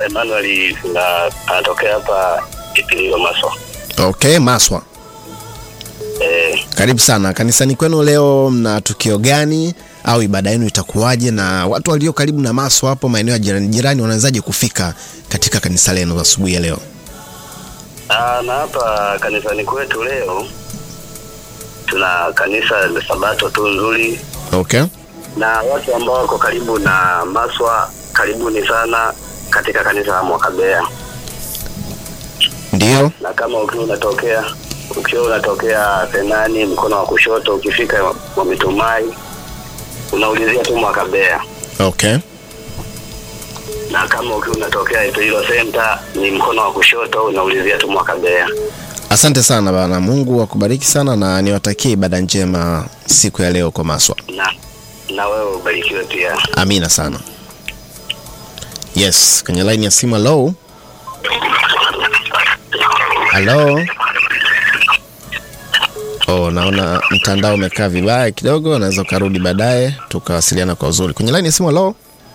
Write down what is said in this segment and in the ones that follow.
Emmanuel na anatokea hapa Ipililo Maswa. Okay, Maswa, Eh, karibu sana kanisani kwenu. Leo mna tukio gani au ibada yenu itakuwaje, na watu walio karibu na Maswa hapo maeneo ya jirani jirani wanawezaje kufika katika kanisa lenu asubuhi ya leo? ah, na hapa kanisani kwetu leo tuna kanisa la Sabato tu nzuri, Okay, na watu ambao wako karibu na Maswa, karibuni sana katika kanisa la Mwakabea. ndio. na kama ukiwa unatokea ukiwa unatokea Senani mkono wa kushoto, ukifika Mwamitumai unaulizia tu Mwakabea, Okay, na kama ukiwa unatokea Ipililo Center ni mkono wa kushoto unaulizia tu Mwakabea. asante sana bana. Mungu akubariki sana na niwatakie ibada njema siku ya leo kwa Maswa. Na na wewe ubarikiwe pia. Amina sana. Yes, kwenye line ya simu. Hello, hello. Oh, naona mtandao umekaa vibaya kidogo, unaweza ukarudi baadaye tukawasiliana kwa uzuri. Kwenye line ya simu. Hello,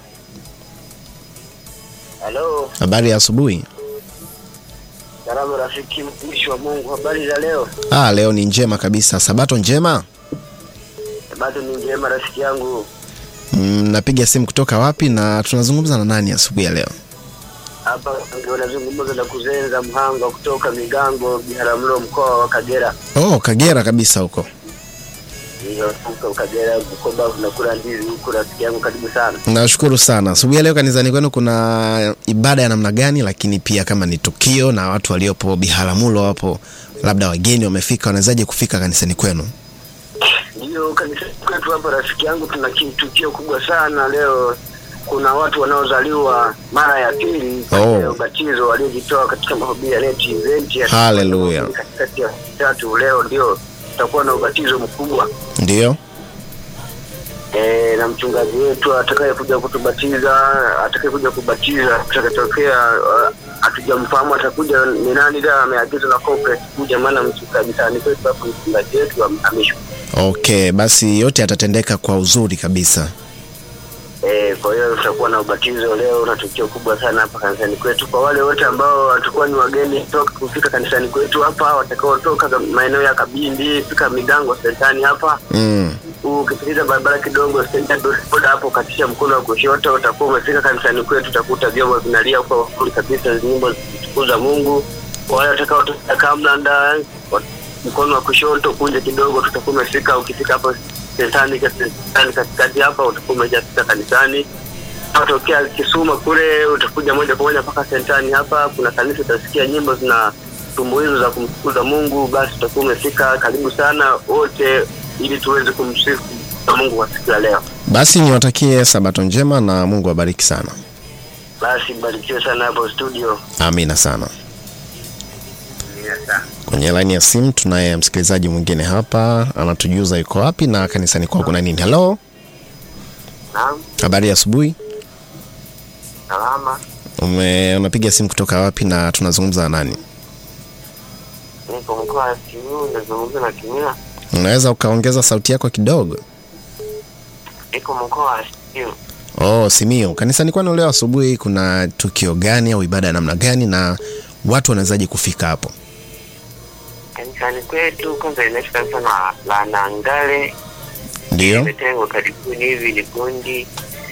Halo, habari ya asubuhi. salamu rafiki, mtumishi wa Mungu, habari za leo? Ah, leo ni njema kabisa. Sabato njema. Bado ni njema rafiki yangu. Mm, napiga simu kutoka wapi na tunazungumza na nani asubuhi ya leo? Hapa ndio nazungumza na kuzenza Mhanga kutoka Migango, Biharamulo, mkoa wa Kagera. Oh, Kagera kabisa huko. Hiyo huko Kagera, Bukoba, unakula ndizi huko, rafiki yangu, karibu sana. Nashukuru sana. Asubuhi ya leo kanisani kwenu kuna ibada ya namna gani, lakini pia kama ni tukio na watu waliopo Biharamulo hapo, labda wageni wamefika, wanawezaje kufika kanisani kwenu? Ndio kanisa kwetu hapa, rafiki yangu, tuna ki- tukio kubwa sana leo. Kuna watu wanaozaliwa mara ya pili Oh. ya ubatizo waliojitoa katika mahubiri ya Net Event ya Hallelujah. katikati ya tatu. Leo ndio tutakuwa na ubatizo mkubwa Ndio. e, na mchungaji wetu atakayekuja kutubatiza atakayekuja kubatiza atakatokea uh, hatujamfahamu atakuja ni nani, ila ameagizwa na corporate kuja, maana mchungaji tani kwetu hapo mchungaji wetu amehamishwa. Okay, basi yote yatatendeka kwa uzuri kabisa. Eh, kwa hiyo tutakuwa na ubatizo leo na tukio kubwa sana hapa kanisani kwetu. Kwa wale wote ambao watakuwa ni wageni toka kufika kanisani kwetu hapa, watakaotoka za- maeneo ya Kabindi, fika Migango sentani hapa, Mm. ukipitiza barabara kidogo senta boda hapo, katisha mkono wa kushoto, utakuwa umefika kanisani kwetu, utakuta vyombo vinalia kwa uzuri kabisa, nyimbo zikitukuza Mungu. Kwa wale watakaotoka Kamlanda, wa- mkono wa kushoto kunje kidogo, tutakuwa umefika. Ukifika hapo sentani sentani katikati hapa, utakuwa umeshafika kanisani. Utokea Kisuma kule, utakuja moja kwa moja mpaka sentani hapa. Kuna kanisa, utasikia nyimbo zina tumbuizo za kumtukuza Mungu. Basi utakuwa umefika. Karibu sana wote, ili tuweze kumsifu Mungu kwa siku ya leo. Basi niwatakie sabato njema na Mungu awabariki sana. Basi barikiwe sana hapo studio. Amina sana. Amina sana. Kwenye laini ya simu tunaye msikilizaji mwingine hapa, anatujuza yuko wapi na kanisani kwao kuna nini. Hello, Naam, habari ya asubuhi. salama. Ume, unapiga simu kutoka wapi na tunazungumza na nani? Niko mkoa wa Simiyu, nazungumza na Kimila. Unaweza ukaongeza sauti yako kidogo? Niko mkoa wa Simiyu. Oh, Simiyu. Kanisani kwenu leo asubuhi kuna tukio gani au ibada ya namna gani na watu wanawezaje kufika hapo? Kanisani kwetu kwanza inaisha kanisa la, la Nangale Ndio. imetengwa karibuni hivi ni kundi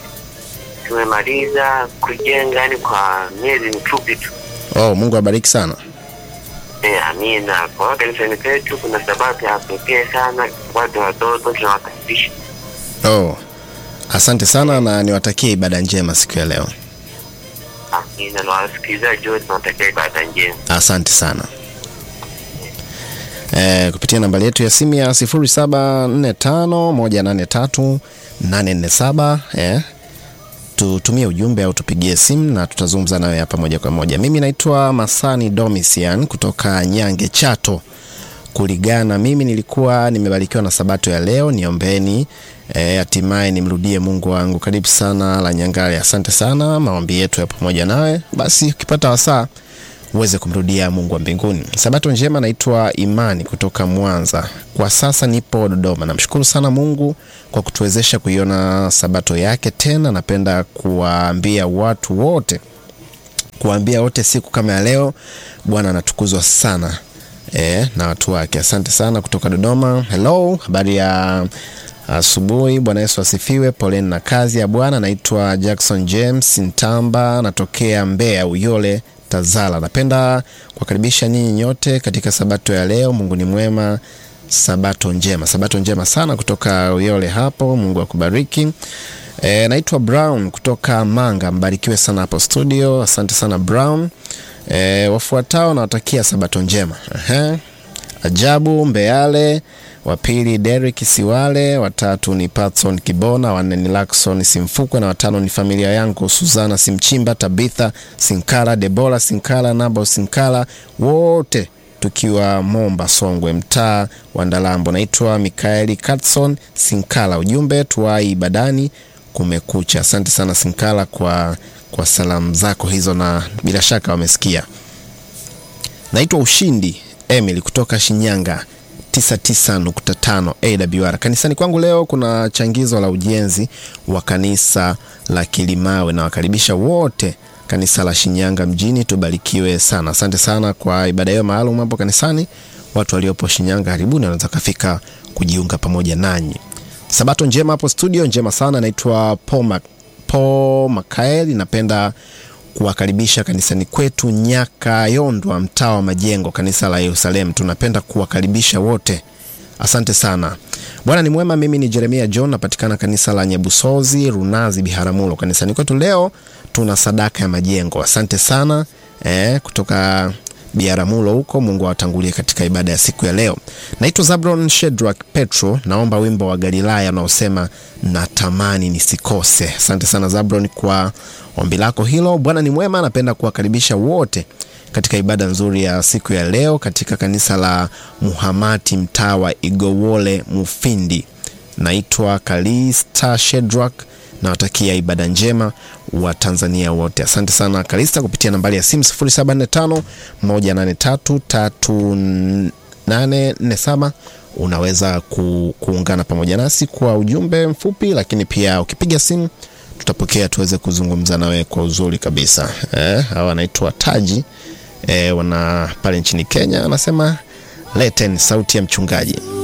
tumemaliza kujenga yani kwa miezi mifupi tu Oh, Mungu abariki sana. e, amina kwa hiyo kanisani kwetu kuna sabato ya pekee sana watu watoto tunawakaribisha Oh. Asante sana na niwatakie ibada njema siku ya leo. amina na wasikilizaji wote tunatakia ibada njema Asante sana. Eh, kupitia nambari yetu ya simu ya 0745183847 eh, tutumie ujumbe au tupigie simu na tutazungumza nawe hapa moja kwa moja. Mimi naitwa Masani Domisian kutoka Nyange Chato Kuligana. Mimi nilikuwa nimebarikiwa na sabato ya leo, niombeni eh, hatimaye nimrudie Mungu wangu. Karibu sana la Nyangale, asante sana, maombi yetu ya pamoja nawe. Basi ukipata wasaa uweze kumrudia Mungu wa mbinguni. Sabato njema, naitwa Imani kutoka Mwanza. Kwa sasa nipo Dodoma. Namshukuru sana Mungu kwa kutuwezesha kuiona sabato yake tena. Napenda kuwaambia watu wote kuambia wote siku kama ya leo Bwana anatukuzwa sana e, na watu wake. Asante sana kutoka Dodoma. Hello, habari ya asubuhi. Bwana Yesu asifiwe. Poleni na kazi ya Bwana. Naitwa Jackson James Ntamba, natokea Mbeya Uyole Tazara. Napenda kuwakaribisha nyinyi nyote katika sabato ya leo. Mungu ni mwema. Sabato njema, sabato njema sana kutoka Uyole hapo. Mungu akubariki. E, naitwa Brown kutoka Manga. Mbarikiwe sana hapo studio. Asante sana Brown. E, wafuatao nawatakia sabato njema. Ehe. Ajabu Mbeale, wa pili Derek Siwale, watatu ni Patson Kibona, wanne ni Lakson Simfukwe na watano ni familia yangu Suzana Simchimba, Tabitha Sinkala, Debora Sinkala, Nabo Sinkala, wote tukiwa Momba Songwe, mtaa wa Ndalambo. Naitwa Mikaeli Katson Sinkala. Ujumbe tuwai ibadani kumekucha. Asante sana Sinkala kwa, kwa salamu zako hizo, na bila shaka wamesikia. Naitwa Ushindi Emily kutoka Shinyanga 99.5 AWR. Kanisani kwangu leo kuna changizo la ujenzi wa kanisa la Kilimawe na wakaribisha wote kanisa la Shinyanga mjini, tubarikiwe sana. Asante sana kwa ibada hiyo maalum hapo kanisani. Watu waliopo Shinyanga karibuni wanaweza kafika kujiunga pamoja nanyi. Sabato njema hapo studio, njema sana. Naitwa Paul, Paul Makaeli, napenda kuwakaribisha kanisani kwetu Nyakayondwa, mtaa wa Majengo, kanisa la Yerusalemu. Tunapenda kuwakaribisha wote, asante sana. Bwana ni mwema. Mimi ni Jeremia John, napatikana kanisa la Nyebusozi, Runazi, Biharamulo. Kanisani kwetu leo tuna sadaka ya majengo. Asante sana eh, kutoka Biaramulo huko. Mungu awatangulie katika ibada ya siku ya leo. Naitwa Zabron Shedrak Petro, naomba wimbo wa Galilaya unaosema natamani nisikose. Asante sana Zabron kwa ombi lako hilo. Bwana ni mwema, napenda kuwakaribisha wote katika ibada nzuri ya siku ya leo katika kanisa la Muhamati mtaa wa Igowole Mufindi. Naitwa Kalista Shedrak nawatakia ibada njema wa Tanzania wote. Asante sana Kalista, kupitia nambari ya simu 0745 183 3847 unaweza ku, kuungana pamoja nasi kwa ujumbe mfupi, lakini pia ukipiga simu tutapokea tuweze kuzungumza nawe kwa uzuri kabisa. Eh, hawa wanaitwa Taji eh, wana pale nchini Kenya, anasema leten sauti ya mchungaji.